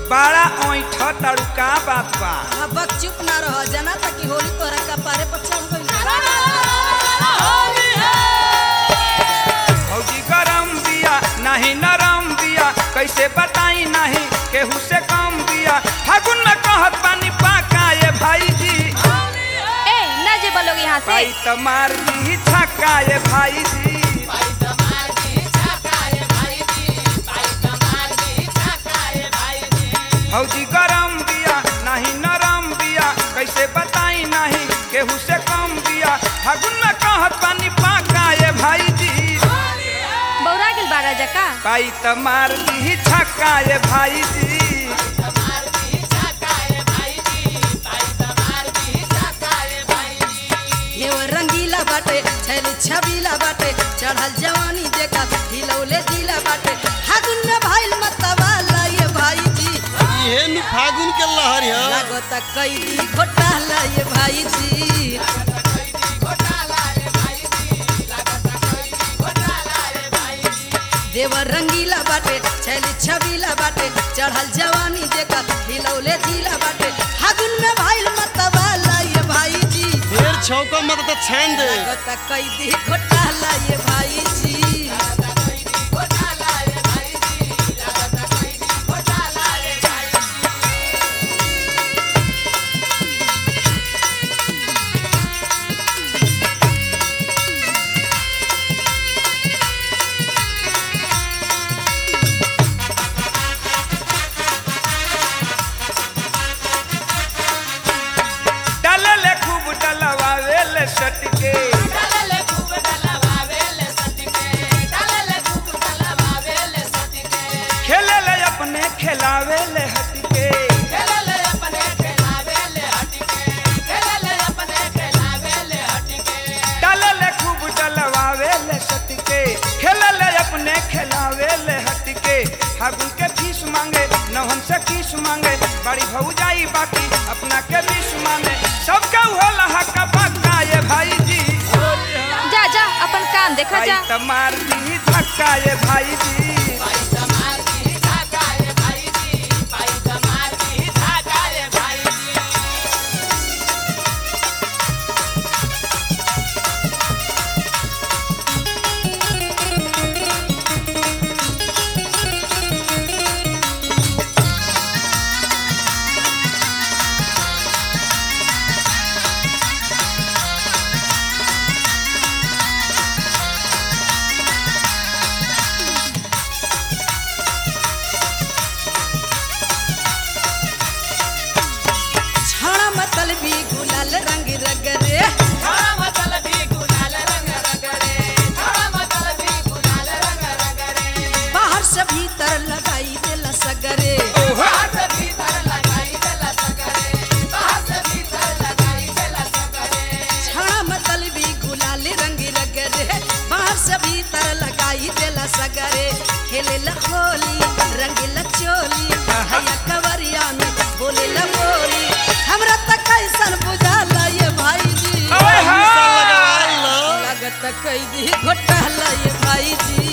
बड़ा ऐठ तारू का बात बा अब चुप ना रह जना ताकि होली तोरा कपारे पर चढ़ गइल भौजी गरम बिया नहीं नरम बिया कैसे बताई नहीं केहू से कम बिया फागुन में कहत पानी पाका ये भाई जी ए ना जे बोलोगे यहाँ से पाई त मार दी छक्का ये भाई जी भौजी गरम बिया नहीं नरम बिया कैसे बताई नहीं केहू से कम बिया फागुन में कहत पानी पाका ये भाई जी बौरा गेल बारा जका पाई त मार दी छक्का ये भाई जी हे वो रंगीला बाटे छैली छबीला बाटे चढ़ल जवानी देखा हिलौले दिला बाटे फागुन में भइल मतवाला ये भाई जी इहे नु फागुन के लहर है लागत कैदी घोटाला ये भाई जी देवर रंगीला बाटे छैली छबीला बाटे चढ़ल जवानी देखा हिलौले दिला बाटे फागुन में भइल मतवाला ये भाई जी ढेर छौका मत त छान दे लागत कैदी घोटाला ये भाई जी डलले खूब डलवावेले सटके खेलेले अपने खिलावेले हटके डलले खूब डलवावेले सटके खेलेले अपने खिलावेले हटके फागुन के फीस मांगे नहन से किस मांगे बड़ी भौजाई बाकी अपना के बीस मांगे सबका होला हक्का पक्का ये भाई जी जा जा अपन काम देखा भाई जा त मार दी धक्का ये भाई जी छाड़ा मतल भी गुलाल रंग रगरे बाहर से भीतर लगाई देला सगरे छाड़ा मतल भी गुलाल रंग रगरे बाहर से भीतर लगाई देला सगरे खेले ला होली रंग ला चोली हैया कवरिया में बोले ला बोली हमरा तक कैसन बुझाला ये भाई जी ओए सा हाँ। लगवाई लो लागत कैदी घोटाला ये भाई जी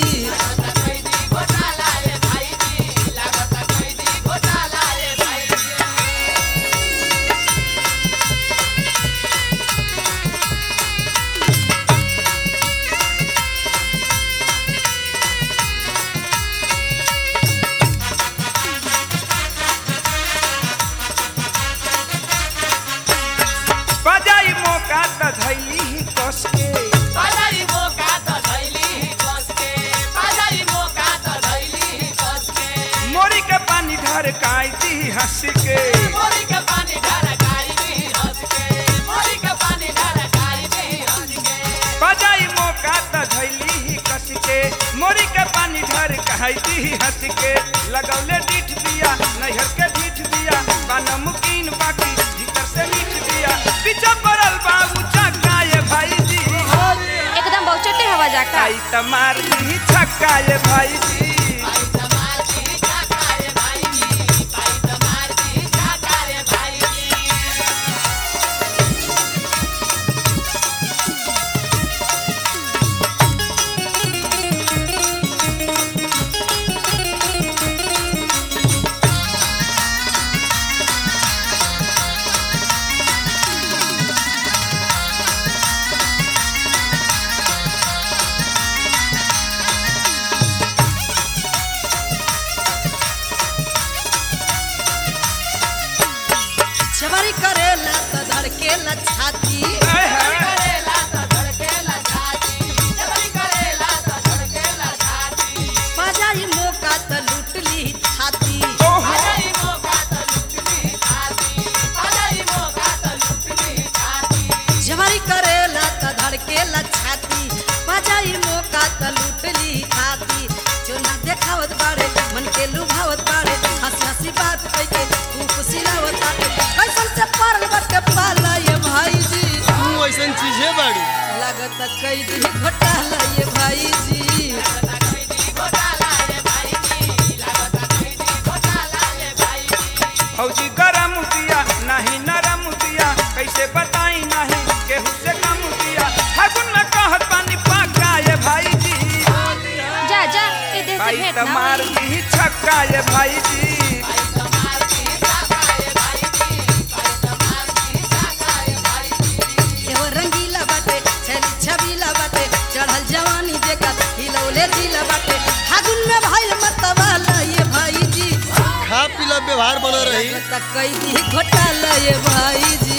बजाई मौका त धैली ही कस के मोरी के पानी ढर काई दी हंस के बजाई मौका त धैली ही कस के मोरी के पानी ढर काई दी हंस के लगौले डीठ दिया नैहर के डीठ दिया बा नमकीन बाकी भीतर से मीठ दिया पीछे पड़ल बाबू चक्का ये भाई जी एकदम बहुचटे हवा जाका आई त मार दी छक्का ये भाई जी धड़केला छाती आय हाय। बाजाई मौका त लूट ली छाती ओहो। जवारी करेला त धड़केला छाती बाजाई मौका त लूट ली छाती जो ना देखावत बाड़े मन के लुभावत बाड़े हंसी हंसी बात कह के खूब सिलावत बाटे कैसन से पारल बाटे पाला ये भाई जी तू ऐसन चीजे बाड़ी लागत कई दी घोटाला ये भाई जी फौजी गरम दिया नहीं नरम दिया कैसे बताई नहीं केहू से कम दिया फागुन में कहत पानी पाका ये भाई जी जा जा ए देह से भाई भेंट तो ना मार होई। दी छक्का ये भाई जी एहो रंगीला बाटे छली छबीला बाटे चढ़ल जवानी जेकर हिलौले जिला बाटे फागुन में भइल मतवाला ये भाई जी खा पीला व्यवहार बना रही लागत कई दी घोटाला ये भाई जी